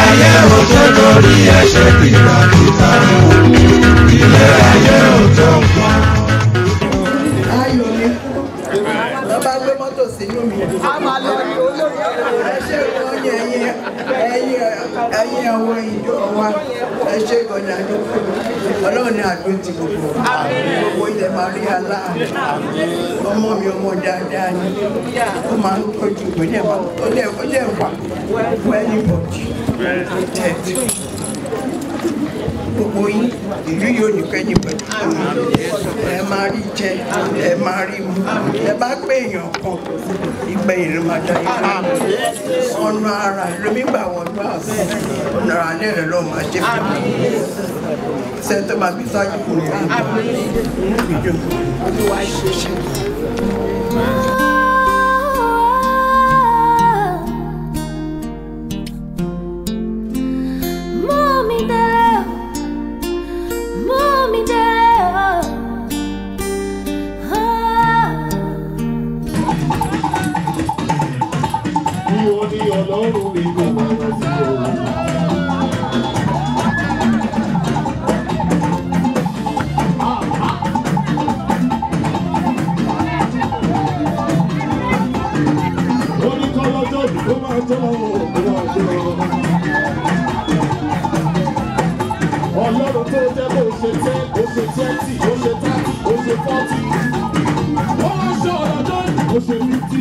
ayé ò tó lórí ẹsẹ̀ kìràkìtà ilé ayé ò tó nǹkan. ayọ̀ mi lọ́ba gbé mọ́tò sínú mi. a máa lọ ní olórí ẹ ṣe ìwọ ní ẹ̀yìn ẹ̀yìn ẹ̀yìn àwọn ìjọ wa ẹ ṣe ìgbọ̀nyà àdúgbò ọlọ́run ní àdó ti gbogbo gbogbo ilẹ̀ máa rí aláàánú ọmọ mi ọmọ dáadáa ni ó máa ń tọ́jú ìwé ní ẹ̀fà ó lẹ̀ ó lẹ̀ wà fún ẹnìbọ̀dì tẹ̀tù gbogbo yín ìlú yóò ní kẹ́yìn pẹ̀lú ẹ máa rí jẹ ẹ máa rí mu ẹ bá pé èèyàn kan ìgbẹ́ ìlú máa dá yín ọ̀nà ara lómi gbà wọ́n gbà ọ̀nà ara ní ẹ̀rọ lọ́wọ́ máa jẹ́ fún mi sẹ́ńtọ́ máa bí sáájú kò ní ìjọ olúwa ṣe ṣe. Mommy there, mommy there. Ah. Bí o ní ọlọ́run mi kò máa lọ sí òun. Ó ní kọ́ lọ́jọ́ yìí kó máa jẹ́ ọ̀hún kó máa jẹ́ ọ̀hún. Ọlọ́run tó jẹ́ bó ṣe tẹ́, ó ṣe tẹ́tì, ó ṣe tátì, ó ṣe fọ́tì. Ó wá ṣe ọ̀lọ́jọ́ yìí, ó ṣe fífítì.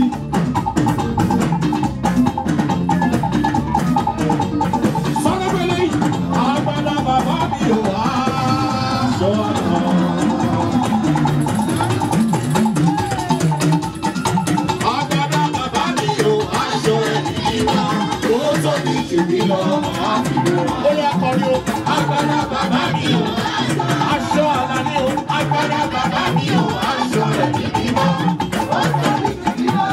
Sọ́dọ̀bẹ̀lẹ̀ yìí, àgbàdo bàbá mi ò wá aṣọ àná. Àgbàdo bàbá mi ò aṣọ ẹ̀mí wá. Ó tó ní jùmí lọ, màá fi wọ̀. Ó yà kọrin o. Àgbàdo bàbá mi ò aṣọ àná ni o. Àgbàdo bàbá mi ò aṣọ ẹ̀mí wá. Ó tó ní jùmí lọ.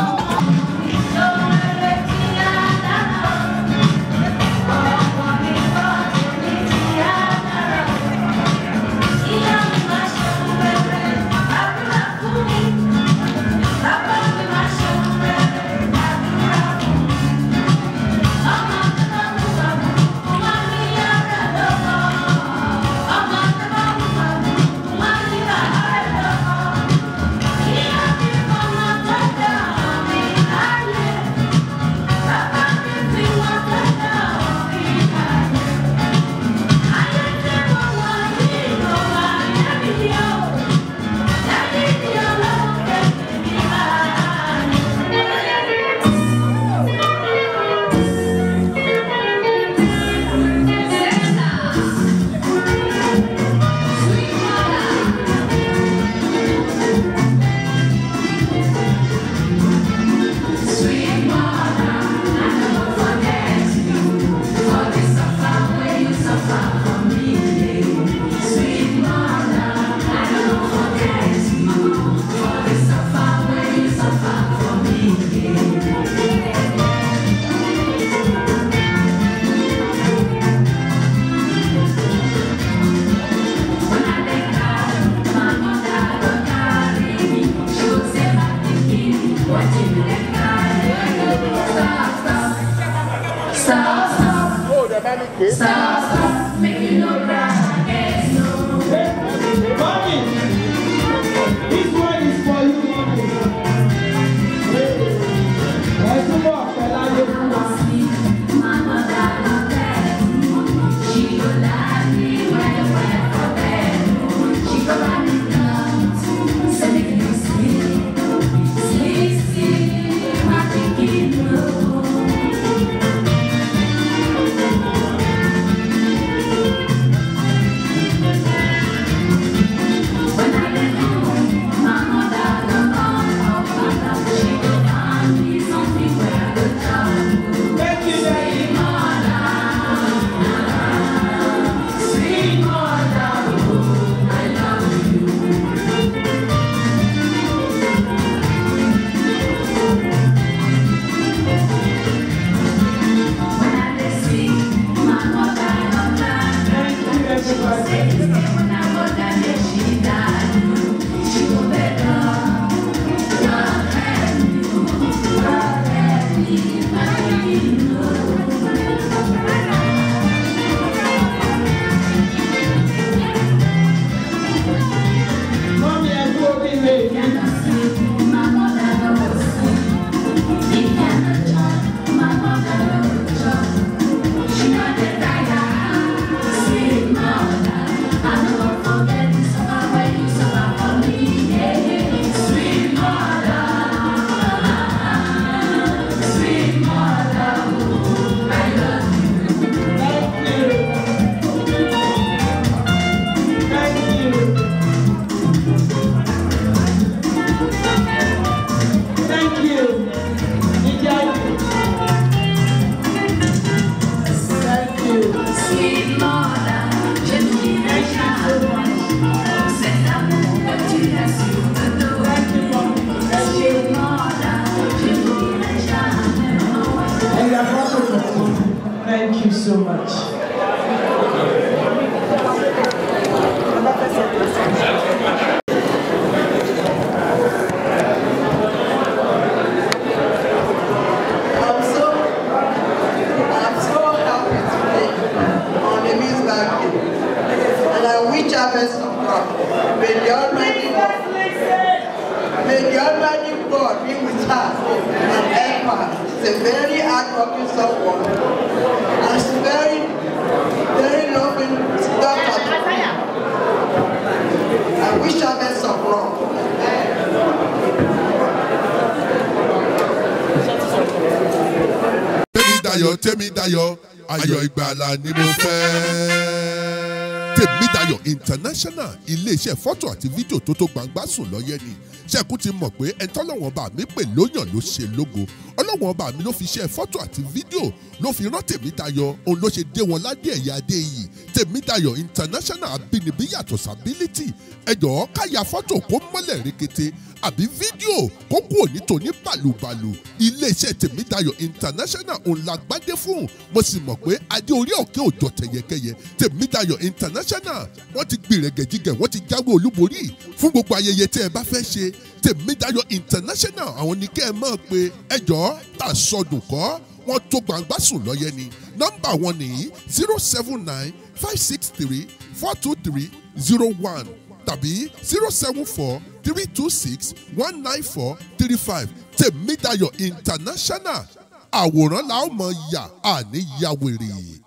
Stop, stop, stop, stop, make you no cry, yes, no. Mommy, this one is for you, mommy. Ẹ túbọ̀ pẹ́ láyé fún wa. Mama got no bed, she go lie me well, well for bed. She go buy me clothes, so make you sleep, sleep, sleep, my thinking no. Thank you so much. I'm so, I'm so happy today on the Miss Birthday. And I wish her best of luck. May the Almighty God, may the Almighty God be with her and help her. She's a very hardworking someone. And she's very, very loving daughter to me. I wish her best of luck. tèmídayọ̀ tèmídayọ̀ ayọ̀ ìgbàlà ni mo fẹ́. tèmídayọ̀ international iléeṣẹ́ fọ́tò àti fídíò tó tó gbangba sùn lọ́yẹ́ ni ṣẹ́kù ti mọ̀ pé ẹ̀ńtọ́lọ́wọ́n bá mi pè lóyàn ló ṣe lógo ọlọ́wọ́n bá mi ló fi ṣe fọ́tò àti fídíò ló fi rán tèmídayọ̀ òun ló ṣe dé wọn ládé ẹ̀yà adé yìí tèmídayọ̀ international abínibí yàtọ̀ sábílítì ẹ̀jọ̀ káyà fọ́tò kó mọ́lẹ̀ rekete àbí fídíò kó kú òní tòní bàlùbàlù iléeṣẹ́ tèmídayọ̀ international òun la gbádé fún mo sì mọ̀ pé adé orí òkè òjò tẹ̀yẹkẹyẹ tèmídayọ̀ international wọ́n ti gbìrẹ̀gẹ̀jigẹ̀ wọ́n ti jáwé olúborí fún gbogbo ayẹyẹ tẹ́ ẹ bá fẹ́ ṣe tèmídayọ̀ international àwọn ní kẹ́ ẹ mọ̀ pé ẹjọ́ tà sọdùn kọ́ wọ́n tó gbangba sùn lọ́yẹ ni nọ́mbà wọn nìyí zero seven nine five six three four two three zero one tàbí zero seven four three two six one nine four three five tèmídayọ̀ international àwòrán la ó mọ̀ yà àní yàwèrè.